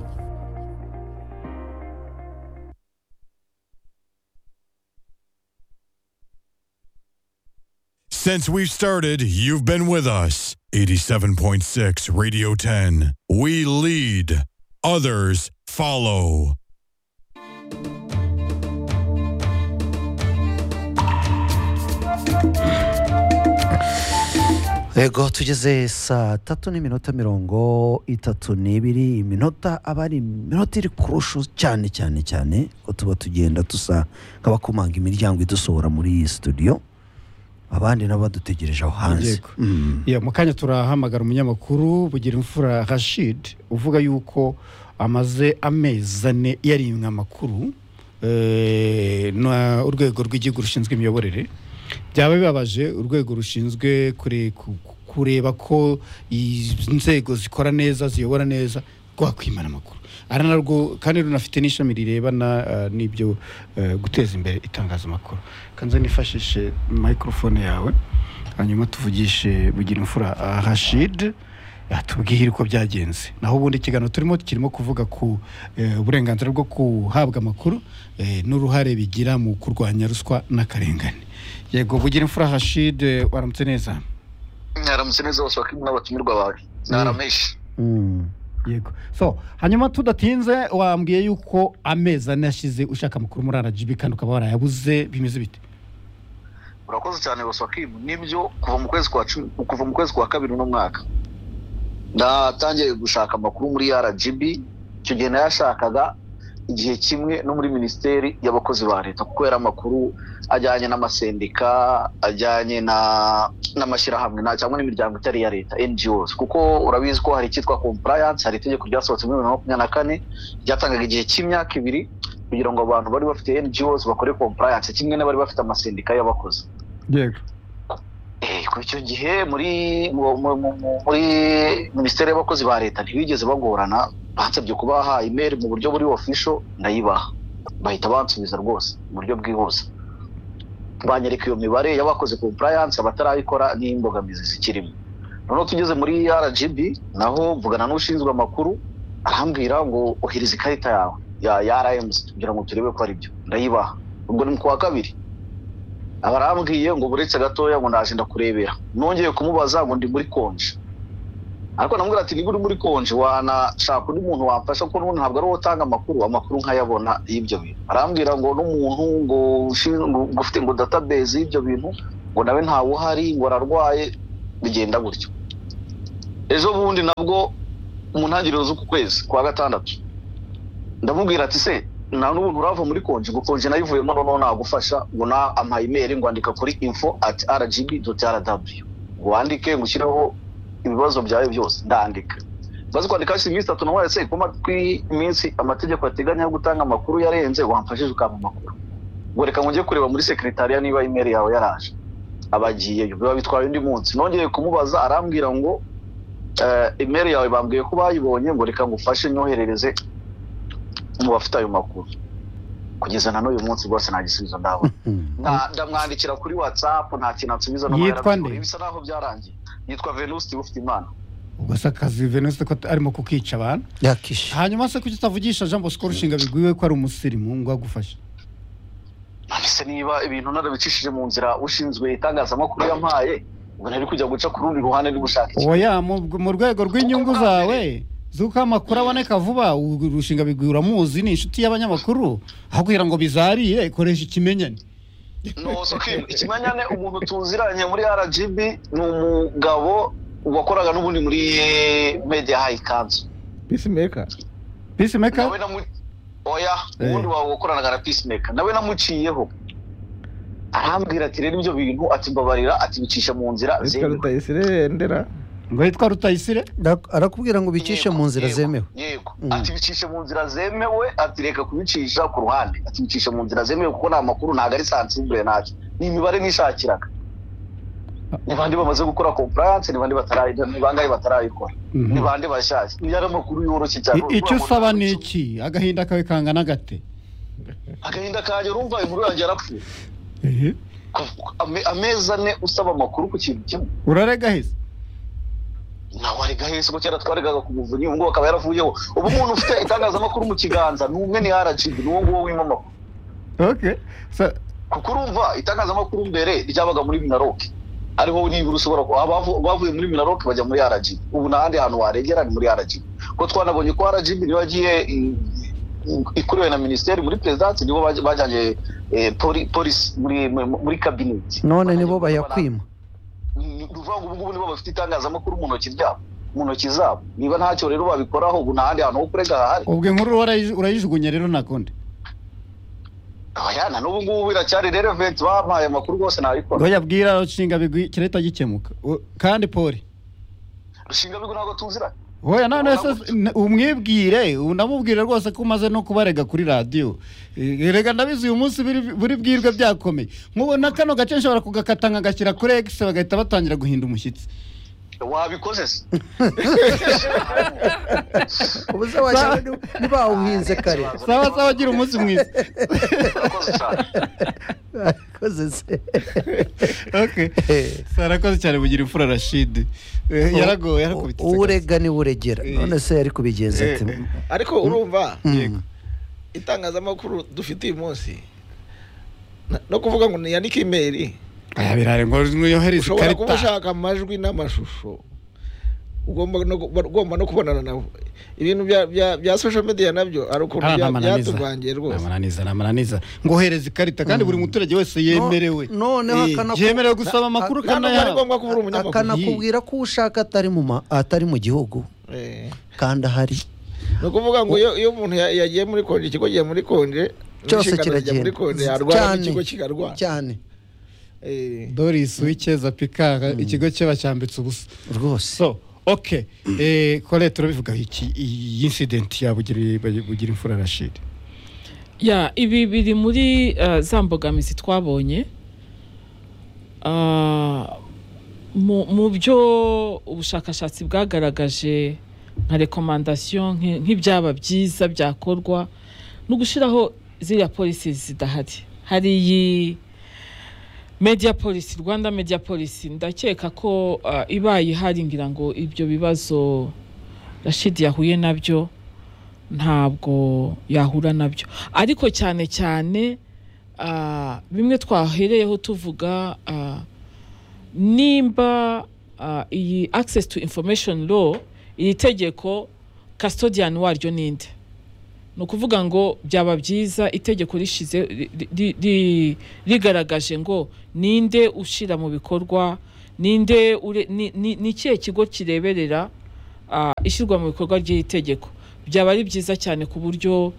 Since we've started, you've been with us. 87.6 Radio 10. We lead, others follow. yego tugeze saa tatu n'iminota mirongo itatu n'ibiri iminota aba ari iminota iri kurusha cyane cyane cyane ko tuba tugenda dusa nk'abakomanga imiryango idusohora muri iyi studio abandi nabo badutegereje aho hanze Yego. Mm. Ya, mu kanya turahamagara umunyamakuru bugira imfura rashid uvuga yuko amaze amezi ane yarimwe amakuru eh, na urwego rw'igihugu rushinzwe imiyoborere byaba bibabaje urwego rushinzwe kure- ku- ku- kureba ko inzego zikora neza ziyobora neza rwakwimana amakuru ari narwo kandi runafite n'ishami rirebana eh, n'ibyo eh, guteza imbere itangazamakuru kanze nifashishe microphone yawe hanyuma tuvugishe bugira imfura ah, rashid atubwire uko byagenze naho ubundi ikiganiro turimo kirimo kuvuga ku eh, uburenganzira bwo guhabwa amakuru eh, n'uruhare bigira mu kurwanya ruswa n'akarengane yego bugira imfura rashid eh, waramutse neza mwaramutse neza bose bakirimu n'abatumirwa bawe narameshi Mm. yego so hanyuma tudatinze wambwiye yuko amezi ane yashize ushaka amakuru muri rgb kandi ukaba warayabuze bimeze bite urakoze cyane bose bakirimu nibyo kuva mu kwezi kwa cumi kuva mu kwezi kwa kabiri uno mwaka natangiye gushaka amakuru muri rgb icyo gihe nayashakaga igihe kimwe no muri minisiteri y'abakozi ba leta kuko yari amakuru ajyanye n'amasendika ajyanye na- n'amashyirahamwe na- cyangwa n'imiryango itari iya leta ngos kuko urabizi ko hari icyitwa compliance hari itegeko ryasohotse muri bibiri na makumyabiri na kane ryatangaga igihe cy'imyaka ibiri kugira ngo abantu bari bafite ngos bakore compliance kimwe n'abari bafite amasendika y'abakozi yego Eh, kuri icyo gihe muri mu- mu- mu- mu- muri minisiteri y'abakozi ba leta ntibigeze bagorana bansabye kubaha imeri mu buryo buri ofisho ndayibaha bahita bansubiza rwose mu buryo bwihuse banyereka iyo mibare y'abakoze compliance abatarayikora n'imbogamizi zikirimo noneho tugeze muri rgb naho mvugana n'ushinzwe amakuru arambwira ngo ohereza ikarita yawe ya ya rms kugira ngo turebe ko ari byo ndayibaha ubwo ni mu kwa kabiri barambwiye ngo buretse gatoya ngo naje ndakurebera nongeye kumubaza ngo ndi muri konje ariko namubwira ati niba uri muri konje wanashaka undi muntu wamfasha kuko n'ubundi ntabwo ari wowe utanga amakuru amakuru nkayabona y'ibyo bintu arambwira ngo n'umuntu ngo ushinzwe- ngo ufite ngo database y'ibyo bintu ngo nawe ntawe uhari ngo ararwaye bigenda gutyo ejo bundi nabwo mu ntangiriro z'uku kwezi kwa gatandatu ndamubwira ati se nta n'ubu nturava muri konji ngo konji nayo ivuyemo noneho nagufasha ngo na amayimeri ngo andika kuri info at rgb doti rw ngo wandike ngo ushyireho ibibazo byawe byose ndandika maze kwandika hashize iminsi itatu nawe se kuko iminsi amategeko ateganya yo gutanga amakuru yarenze wamfashije ukampa amakuru ngo reka ngo njye kureba muri sekretariya niba imeri yawe yaraje abagiyeyo biba bitwaye undi munsi nongeye kumubaza arambwira ngo eh, imeri yawe bambwiye ko bayibonye ngo reka ngufashe nyoherereze mu bafite ayo makuru kugeza na n'uyu munsi rwose nta gisubizo ndabona Nta- ndamwandikira kuri whatsapp nta kintu ansubiza no Yitwa mwarabikoreye. nde? bisa naho byarangiye yitwa venuste ufite imana ubwo se akazi venuste ko arimo kukica abantu yakishe hanyuma se kuki utavugisha jean bosco rushinga biguye ko ari umusirimu ngo agufashe none se niba ibintu narabicishije mu nzira ushinzwe itangazamakuru yampaye ngo nari kujya guca ku rundi ruhande ndi gushaka iki oya mu mu rwego rw'inyungu zawe z'uko amakuru aboneka vuba u- rushinga biguye uramuzi ni inshuti y'abanyamakuru aho kugira ngo bizarire koresha ikimenyane noso kim ikimanyane umuntu tuziranye muri rgb ni umugabo wakoraga n'ubundi muri media high council peacemaker peacemaker nawe namu oya Eh. ubundi wawe wakoranaga na peacemaker nawe namuciyeho arambwira ati rero ibyo bintu ati mbabarira ati bicisha mu nzira yitwa zemewe rutayisire ndera ngo yitwa rutayisire arakubwira ngo ubicishe Yego, mu nzira yego, zemewe yego Mm. ati bicishe mu nzira zemewe ati reka kubicisha ku ruhande ati bicishe mu nzira zemewe kuko nta makuru ntabwo ari sansibure ntacyo ni imibare nishakiraga ni bande bamaze gukora compliance ni bande batarayi- ni bangahe batarayikora ni bande bashyashya ni yari amakuru yoroshye cyane I- icyo usaba ni iki agahinda kawe kangana gate agahinda kanjye urumva inkuru yanjye yarapfuye Kuv- ame- amezi ane usaba amakuru ku kintu kimwe urarega heza nawe arega hese ko kera twaregaga ku muvunyi ubu ngubu akaba yaravuyeho ubu umuntu ufite itangazamakuru mu kiganza ni umwe ni rgb ni uwo nguwo wima amakuru okay so, kuko urumva itangazamakuru mbere ryabaga muri minaroke ariho nibura ushobora ku- abavu- bavuye muri minaroke bajya muri rgb ubu nta handi hantu waregera ni muri rgb ko twanabonye ko rgb niyo yagiye i- i- ikuriwe na minisiteri muri perezidansi nibo baj- bajyanye eh, poli- polisi muri muri- muri kabineti none nibo bayakwima ni ukuvuga ngo ubu ngubu nibo bafite itangazamakuru mu ntoki ryabo mu ntoki zabo niba ntacyo rero babikoraho ubu nta handi hantu ho kurega hahari ubwo inkuru warayi- urayijugunya rero nakonde ayana n'ubu ngubu biracyari relevant bampaye amakuru rwose ntabikora ngo yabwira rushinga bigwi kirahita gikemuka U- kandi poli rushinga bigo ntabwo tuziranye Oya none Ubona se n- umwibwire unamubwire rwose ko umaze no kubarega kuri radiyo Eh, rega ndabizi uyu munsi biri- buri bwirwe byakomeye nkubona kano gace nshobora kugakata nkagashyira kuri egisi bagahita batangira guhinda umushyitsi wabikoze se ubu se washyira ntibawuhinze kare sawa sawa agira umunsi mwiza urakoze cyane akoze se okay sarakoze cyane bugira imfura rashidi Eh, yaragowe yarakubitse urega niwe uregera none se yari kubigenza ati ariko urumva "Mm, itangazamakuru dufite uyu munsi na- no kuvuga ngo niyandike imeri aya birare ngo yohereze ushobora kuba ikarita ushaka amajwi n'amashusho ugomba no, gu- ugomba no kubonana nabo ibintu bya, bya, bya social media nabyo ari ukuntu Hano bya- ntamananiza. byatuvangiye rwose ntamananiza ntamananiza ngohereza ikarita kandi buri muturage wese yemerewe No- noneho Eh, akanaku- yemerewe gusaba amakuru nta nubwo ari akanayahabwa ngombwa kuba uri umunyamakuru akanakubwira ko ushaka atari mu ma- atari mu gihugu Eh. kandi ahari ni ukuvuga ngo iyo iyo umuntu ya- yagiye muri konje ikigo giye muri konje cyose n'inshingano zijya muri konje kiragenda yarwara n'ikigo kikarwara cyane Eh. doris w'icyeza pikara ikigo cye bacyambitse ubusa rwose so ok kore turabivugaho iki iyi insidenti yabugira bugira imfura rashidi ya ibi biri muri eh, za mbogamizi twabonye Ah, mu mu byo ubushakashatsi bwagaragaje nka rekomandasiyo nk'i- nk'ibyaba byiza byakorwa no gushyiraho ziriya polisi zidahari hari iyi media polisi rwanda media polisi ndakeka ko ah, ibaye ihari ngira ngo ibyo bibazo rashidi yahuye nabyo ntabwo yahura nabyo ariko cyane cyane ah, bimwe twahereyeho tuvuga ah, nimba ah, iyi access to information law iri tegeko custodian waryo ninde ni ukuvuga ngo byaba byiza itegeko rishize ri- ri- ri- rigaragaje ngo ninde ushyira mu bikorwa ninde ure- ni- ni ni ikihe kigo kireberera ah, ishyirwa mu bikorwa ry'iri tegeko byaba ari byiza cyane ku buryo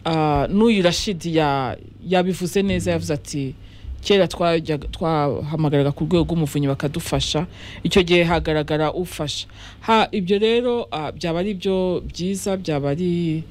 ah, n'uyu rashidi ya- yabivuze neza yavuze ati kera twajyaga- twahamagaraga ku rwego rw'umuvunyi bakadufasha icyo gihe hagaragara ufasha ha ibyo rero ah, byaba ari byo byiza byaba ari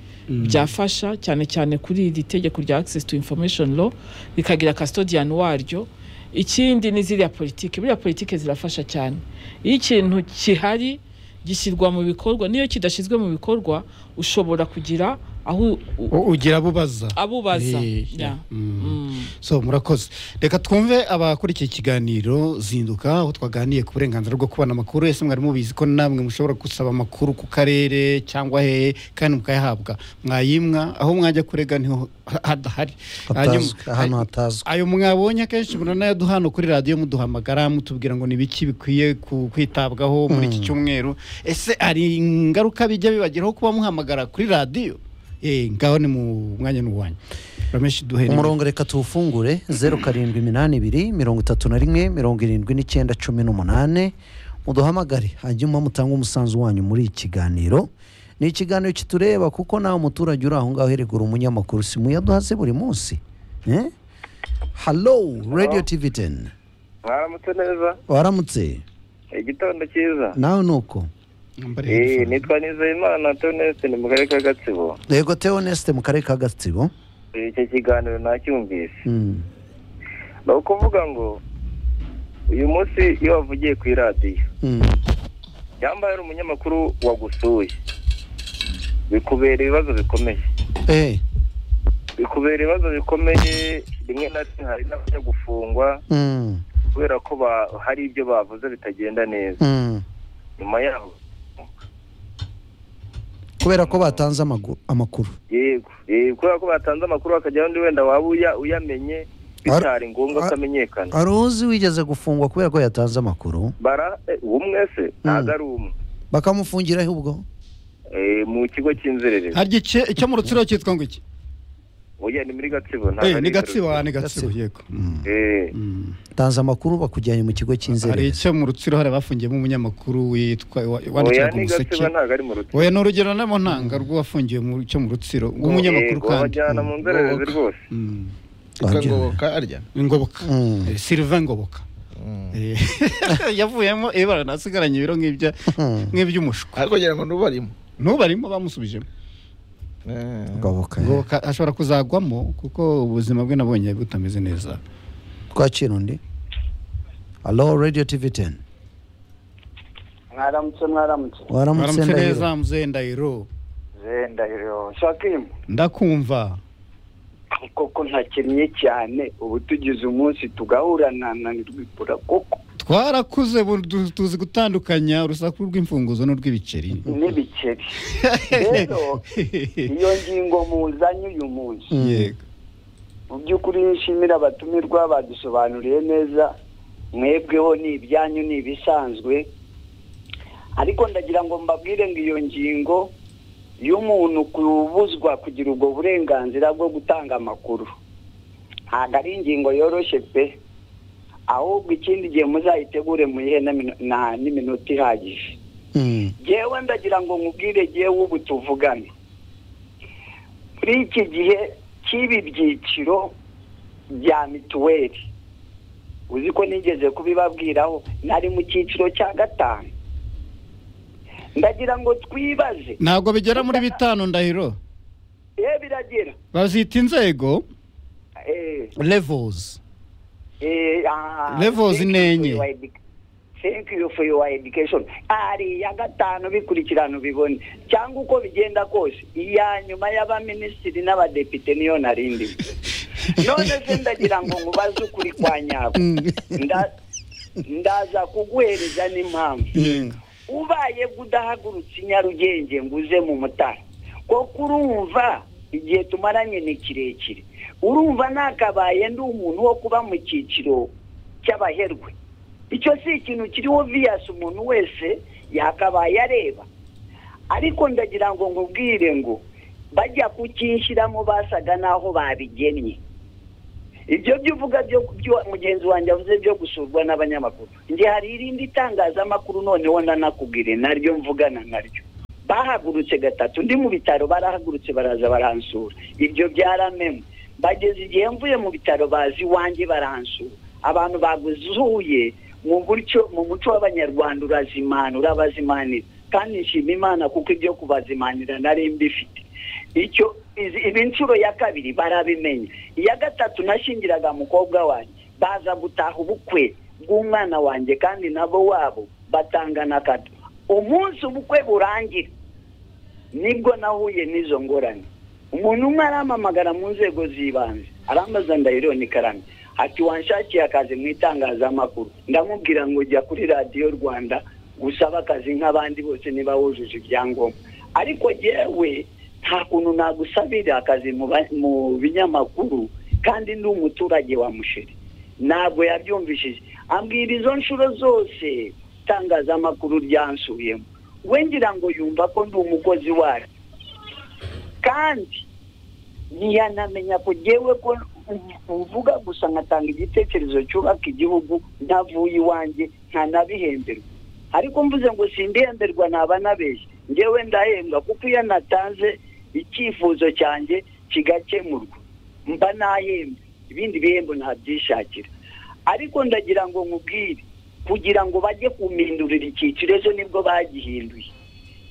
byafasha cyane cyane kuri iri tegeko rya access to information law rikagira custodian waryo ikindi ni ziriya politiki buriya politiki zirafasha cyane iyo ikintu kihari gishyirwa mu bikorwa niyo kidashyizwe mu bikorwa ushobora kugira aho u- u- U- ugira abo ubaza abubaza Eh, Yeah. mm. Mm. so murakoze reka twumve abakurikiye ikiganiro zinduka aho twaganiye ku burenganzira bwo kubona amakuru ese mwari mubizi ko namwe mushobora gusaba amakuru ku karere cyangwa hehe kandi mukayahabwa mwayimwa aho mwajya kurega niho ha- hadahari Hanyuma- hatazwi ahantu hatazwi ayo mwabonye akenshi muranayaduha hano kuri radiyo muduhamagara mutubwira ngo ni biki bikwiye ku- kwitabwaho muri iki cyumweru ese hari ingaruka bijya bibageraho kuba muhamagara kuri radiyo Eh, ngaho ni mu mwanya n'uwanyu rameshi duhe nimero. umurongo reka tuwufungure zeru karindwi iminani ibiri mirongo itatu na rimwe mirongo irindwi n'icyenda cumi n'umunani muduhamagare hanyuma mutange umusanzu wanyu muri iki kiganiro ni ikiganiro kitureba kuko nawe umuturage uri aho ngaho erega uri umunyamakuru si muyaduhaze buri munsi Eh? halo radiyo tivi teni mwaramutse neza waramutse igitondo cyiza nawe ni uko Nambari ya Eh, telefone. nitwa nizeyimana toneste ni mu karere ka gatsibo yego teonesite mu karere ka gatsibo icyo kiganiro nacyumvise Mm. ni ukuvuga ngo uyu munsi iyo wavugiye ku iradiyo Mm. yambaye ari umunyamakuru wagusuye bikubera ibibazo bikomeye Eh. bikubera ibibazo bikomeye rimwe na rimwe hari n'abajya gufungwa Mm. kubera ko ba- hari ibyo bavuze bitagenda neza Mm. nyuma yaho kubera ko batanze amagu- amakuru yego yego kubera ko batanze amakuru bakajyaho undi wenda waba uya- uyamenye bitari ngombwa ko Ar- amenyekana hari uzi wigeze gufungwa kubera ko yatanze amakuru bara eh, ubumwe se ntabwo Mm. ari umwe bakamufungiraho ubwo Eh, mu kigo cy'inzererezi harya icyo- icyo mu rutsiro cyitwa ngo iki oya ni muri gatsibo ntabwo Eh, ari ni gatsibo ah, Inzererezi. ni gatsibo Gatsibo. yego Eh, Mm. tanze amakuru bakujyanye mu kigo hari cy'inzererezi icyo mu rutsiro hari abafungiyemo umunyamakuru witwa wa- oya wandikira ku ni museke gatsibo ntabwo ari mu rutsiro oya ni urugero nabo ntanga rw'uwafungiwe mu cyo mu rutsiro rw'umunyamakuru Yego, kandi babajyana mu Mm. nzererezi Ngoboka. rwose Mm. yitwa Wabyumva. ngoboka arya ngoboka Mm. Eh, sylvain ngoboka Eh, yavuyemo ibara nasigaranye ibiro nk'ibya Hmm. nk'iby'umushwi ariko ngira ngo n'ubarimo ntubarimo bamusubijemo Eh. ngoboka ngoboka ashobora kuzagwamo kuko ubuzima bwe nabonye butameze neza twakira undi alo radiyo tivi teni mwaramutse mwaramutse waramutse baramutse ndahiro neza muzeye ndahiro ze ndahiro shakimu ndakumva koko ntakenye cyane ubu tugize umunsi tugahura na na rwipura koko twarakuze bu- tu- tuzi gutandukanya urusaku rw'imfunguzo n'urw'ibiceri n'ibiceri rero iyo ngingo muzanye uyu munsi yego mu by'ukuri nshimira abatumirwa badusobanuriye neza mwebweho ni ibyanyu ni ibisanzwe ariko ndagira ngo mbabwire ngo iyo ngingo y'umuntu kubuzwa kugira ubwo burenganzira bwo gutanga amakuru ntabwo ari ingingo yoroshye pe ahubwo ikindi gihe muzayitegure muyihe n'amino- na- n'iminota ihagije Hmm. yewe ndagira ngo nkubwire yewe ubu tuvugane muri iki gihe cy'ibi byiciro bya mituweli uzi ko nigeze kubibabwiraho nari mu cyiciro cya gatanu ndagira ngo twibaze ntabwo bigera muri bitanu ndahiro ye biragira bazita inzego eh, levels eh, ah, Levels thank you ni for enye. your edu- thank you for your education ari iya gatanu bikurikirana ubibone cyangwa uko bigenda kose iya nyuma y'abaminisitiri n'abadepite niyo narindi none se ndagira ngo nkubaze ukuri kwa nyako Nda- ndaza kuguhereza n'impamvu ubaye udahagurutse i nyarugenge ngo uze mu mutara kuko urumva igihe tumaranye ni kirekire urumva nakabaye ndi umuntu wo kuba mu cyiciro cy'abaherwe icyo si ikintu kiriho viyasi umuntu wese yakabaye areba ariko ndagira ngo nkubwire ngo bajya kucyishyiramo basaga n'aho babigennye ibyo byo uvuga byo mugenzi wanjye avuze byo gusurwa n'abanyamakuru njye hari irindi itangazamakuru noneho nanakubwire naryo mvugana naryo bahagurutse gatatu ndi mu bitaro barahagurutse baraza baransura ibyo byaramemwe bageze igihe mvuye mu bitaro bazi iwanjye baransura abantu baguzuye mu buryo mu muco w'abanyarwanda urazimanura bazimanira kandi nshima imana kuko ibyo kubazimanira nari mbifite icyo izi- ibi nshuro ya kabiri barabimenya iya gatatu nashingiraga mukobwa wanjye baza gutaha ubukwe bw'umwana wanjye kandi nabo wabo batangana akato umunsi ubukwe burangira nibwo nahuye n'izo ngorane umuntu umwe arampamagara mu nzego z'ibanze arambaza ndahiro ni karame ati wanshakiye akazi mu itangazamakuru ndamubwira ngo jya kuri radiyo rwanda gusaba akazi nk'abandi bose niba wujuje ibyangombwa ariko yewe nta kuntu nagusabira akazi mu ba- mu binyamakuru kandi ndi umuturage wa musheri ntabwo yabyumvishije ambwira izo nshuro zose itangazamakuru ryansuyemo we ngira ngo yumva ko ndi umukozi waryo kandi ntiyanamenya ko ngewe ko uvuga gusa nkatanga igitekerezo cyubaka igihugu ntavuye iwanjye ntanabihemberwa ariko mvuze ngo sindihemberwa naba nabeshye ngewe ndahembwa kuko iyo natanze icyifuzo cyanjye kigakemurwa mba nahembwe ibindi bihembo ntabyishakira ariko ndagira ngo nkubwire kugira ngo bajye kumindurira icyiciro ejo nibwo bagihinduye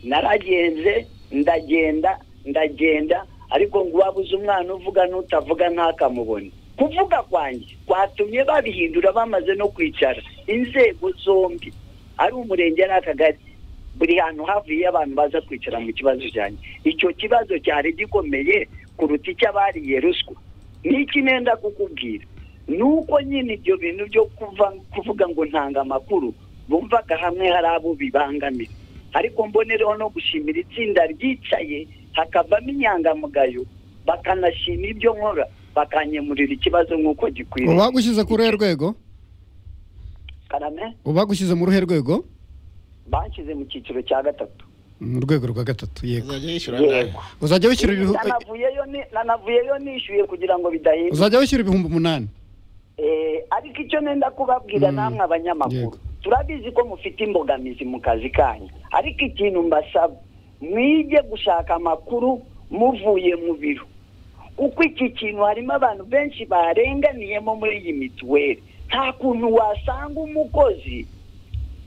naragenze ndagenda ndagenda ariko ngo uwabuze umwana uvuga n'utavuga ntakamubone kuvuga kwanjye kwatumye babihindura bamaze no kwicara inzego zombi ari umurenge ari akagari buri hantu havuye abantu baza kwicara mu kibazo cyanjye icyo kibazo cyari gikomeye kuruta icy'abariye ruswa n'iki nenda kukubwira ni uko nyine ibyo bintu byo kuva kuvuga ngo ntanga amakuru bumvaga hamwe hari abo bibangamira ariko mbonereho no gushimira itsinda ryicaye hakavamo inyangamugayo bakanashima ibyo nkora bakanyemurira ikibazo nk'uko gikwiriye ubagushyize ku ruhe rwego karame ubagushyize mu ruhe rwego banshyize mu cyiciro cya gatatu mu rwego rwa gatatu yego uzajya yishyura nawe yego uzajya wishyura ibihu- nanavuyeyo ni- nanavuyeyo nishyuye kugira ngo bidahinduka uzajya wishyura ibihumbi umunani Eh, ariko icyo nenda kubabwira Mm. namwe abanyamakuru Yego. turabizi ko mufite imbogamizi mu kazi kanyu ariko ikintu mbasaba mwige gushaka amakuru muvuye mu biro kuko iki kintu harimo abantu benshi barenganiyemo muri iyi mituweli nta kuntu wasanga umukozi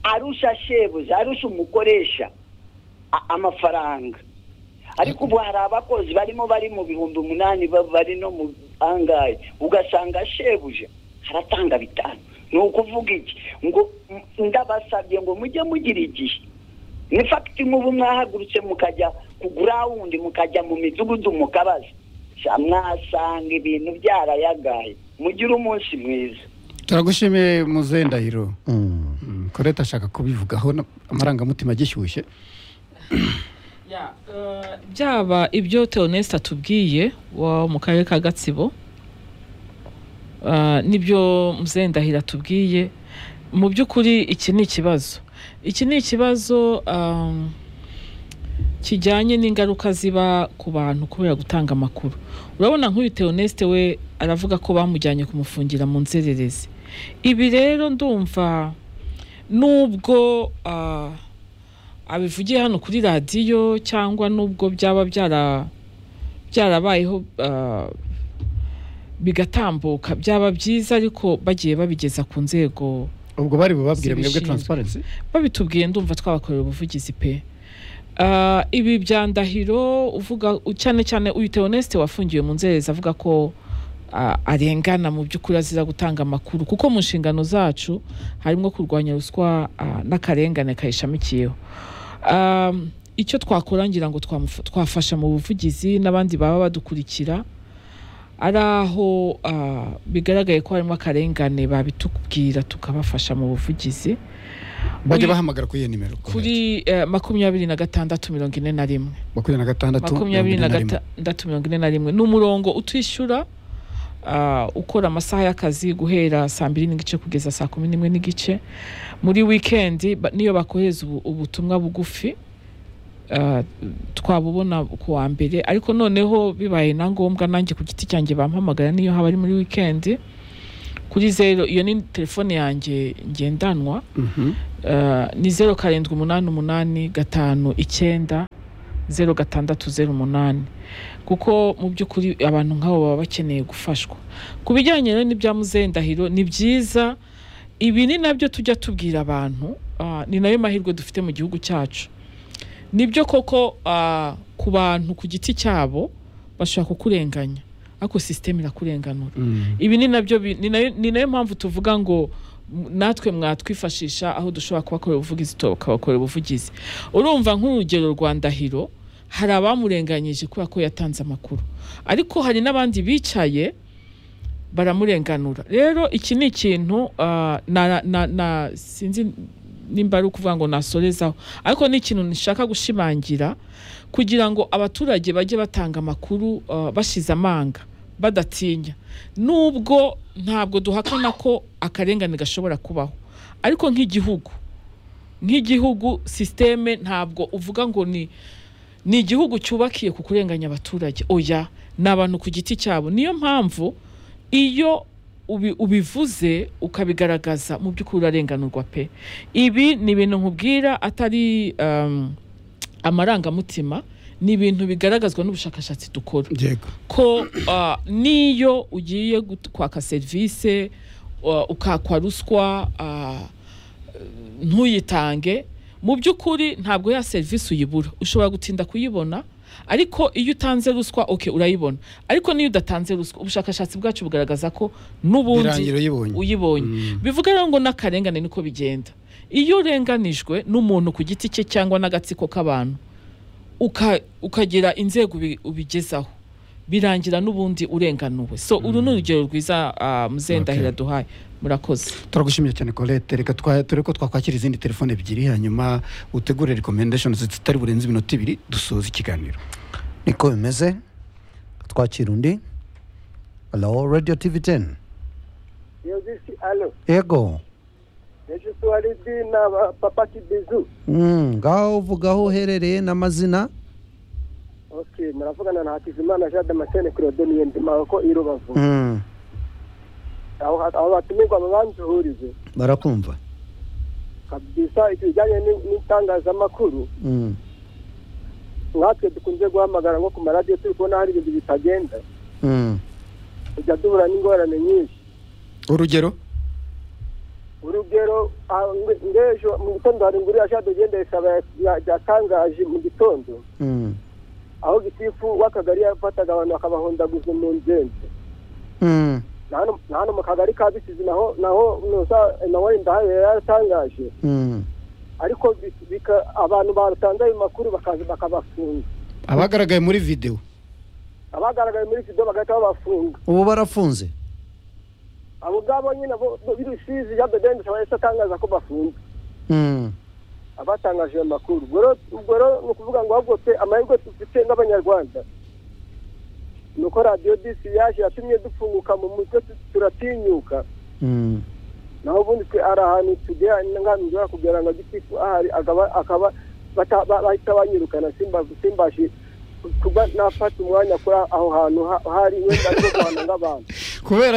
arusha shebuzi arusha umukoresha a- amafaranga ariko ubu hari abakozi barimo bari mu bihumbi umunani ba- bari no mu angahe ugasanga shebuje aratanga bitanu ni ukuvuga iki ngo m- ndabasabye ngo mujye mugira igihe ni fagiti mubu mwahagurutse mukajya ku gurawundi mukajya mu midugudu mukabaza Sha mwasanga ibintu byarayagaye mugire umunsi mwiza turagushimiye muzehe ndahiro Mm. Mm, koreta ashaka kubivugaho na- amarangamutima agishyushye Ya, eh, byaba ibyo Theoneste atubwiye wa mu karere ka Gatsibo eh, n'ibyo Muzendahira atubwiye mu by'ukuri iki ni ikibazo iki ni ikibazo um, kijyanye n'ingaruka ziba ku bantu kubera gutanga amakuru urabona nk'uyu Theoneste we aravuga ko bamujyanye kumufungira mu nzererezi ibi rero ndumva nubwo ah, abivugiye hano kuri radiyo cyangwa nubwo byaba byara byarabayeho ah, bigatambuka byaba byiza ariko bagiye babigeza ku nzego ubwo bari bubabwire mwebwe Zibishinzwe. taransiparensi babitubwiye ndumva twabakorera ubuvugizi pe Ah, ibi bya ndahiro uvuga cyane cyane uyu Theoneste wafungiwe mu nzererezi avuga ko ah, arengana mu by'ukuri azira gutanga amakuru kuko mu nshingano zacu harimo kurwanya ruswa ah, n'akarengane kayishamikiyeho Um, icyo twakora ngira ngo twamufa- twafasha mu buvugizi n'abandi baba badukurikira ari aho ah, bigaragaye ko harimo akarengane babitubwira tukabafasha mu buvugizi bajya Uyu- bahamagara kuri iyo nimero kuri eh, makumyabiri na gatandatu mirongo ine na rimwe makumyabiri na gatandatu makumyabiri na mirongo ine na rimwe. gatandatu mirongo ine na rimwe ni umurongo utwishyura ah, ukora amasaha y'akazi guhera saa mbiri n'igice kugeza saa kumi n'imwe n'igice muri wikendi ba- niyo bakohereza ubu- ubutumwa bugufi ah, twabubona ku wa mbere ariko noneho bibaye na ngombwa nanjye ku giti cyanjye bampamagara niyo haba ari muri wikendi kuri zero iyo ni telefone yanjye ngendanwa Ah, ni zeru karindwi umunani umunani gatanu icyenda zeru gatandatu zeru umunani kuko mu by'ukuri abantu nk'abo baba bakeneye gufashwa ku bijyanye rero n'ibya muzendahiro ni byiza ibi ni nabyo tujya tubwira abantu ah, ni nayo mahirwe dufite mu gihugu cyacu nibyo koko ah, ku bantu ku giti cyabo bashobora kukurenganya ariko sisiteme irakurenganura ibi ni nabyo bi- ni nayo- ni nayo mpamvu tuvuga ngo m- natwe mwatwifashisha aho dushobora kubakorera ubuvugizi tukabakorera ubuvugizi urumva nk'urugero rwa ndahiro hari abamurenganyije kubera ko yatanze amakuru ariko hari n'abandi bicaye baramurenganura rero iki ni ikintu ah, na, na, na, sinzi nimba ari ukuvuga ngo nasorezaho ariko ni ikintu nshaka gushimangira kugira ngo abaturage bajye batanga amakuru ah, bashize amanga badatinya nubwo ntabwo duhakana ko akarengane gashobora kubaho ariko nk'igihugu nk'igihugu sisiteme ntabwo uvuga ngo ni ni igihugu cyubakiye ku kurenganya abaturage oya ni abantu ku giti cyabo niyo mpamvu iyo ubi- ubivuze ukabigaragaza mu by'ukuri urarenganurwa pe ibi ni ibintu nkubwira atari um, amarangamutima ni ibintu bigaragazwa n'ubushakashatsi dukora yego ko ah, niyo ugiye gut- kwaka serivisi ah, ukakwa ruswa ah, ntuyitange mu by'ukuri ntabwo ya serivisi uyibura ushobora gutinda kuyibona ariko iyo utanze ruswa oke urayibona ariko niyo udatanze ruswa ubushakashatsi bwacu bugaragaza ko n'ubundi birangira uyibonye uyibonye bivuga rero ngo n'akarengane niko bigenda iyo urenganijwe n'umuntu ku giti cye cyangwa n'agatsiko k'abantu uka- ukagira inzego ubi- ubigezaho birangira n'ubundi urenganuwe so uru ni urugero rwiza ah, muzendahira duhaye murakoze turagushimiye cyane colette reka twa- turi ko twakwakira izindi telefone ebyiri hanyuma utegure recommendation zitari burenze iminota ibiri dusoza ikiganiro niko bimeze twakira undi halo radiyo tivi teni yogisi alo yego yogisi na papa kibizu Mm, ngaho uvuga aho uherereye n'amazina ok muravugana na hakizimana jean damascene claude niyonzima ko i rubavu Mm, aho aho batumirwa babanzuhurize barakumva kabisa ibijyanye ni- n'itangazamakuru Mm, nkatwe dukunze guhamagara nko ku maradiyo turi kubona hari ibintu bitagenda mm. tujya duhura n'ingorane nyinshi urugero urugero ah, nge- ngejo mu gitondo hari inguru ya jean de dieu ndayisaba ya- yatangaje mu gitondo Mm, aho gitifu w'akagari yafataga abantu bakabahondaguza mu ngenzi mm, na hano- na hano mu kagari ka bisizi naho naho nuza emmanuel ndahayo yari yaratangaje mm. ariko bi- bika- abantu batanze ayo makuru bakaza bakabafunga abagaragaye muri video abagaragaye muri video bagahita babafunga ubu barafunze abo ngabo nyine bo bo- b'ibisizi jean de dieu ndayisaba yahise atangaza ko bafunze Mm, abatangaje ayo makuru ubwo rero- ubwo rero ni ukuvuga ngo ahubwo pe amahirwe dufite nk'abanyarwanda ni uko radiyo disi yaje yatumye dupfunguka mu mutwe tu- turatinyuka mm. naho ubundi twe hari ahantu tugera ngamijora kugera ngo gitifu ahari akaba- akaba bata- ba- bahita banyirukana simba- simbashe kuba nafata umwanya kuri aho hantu ha- hari wenda ari rwanda nk'abantu kubera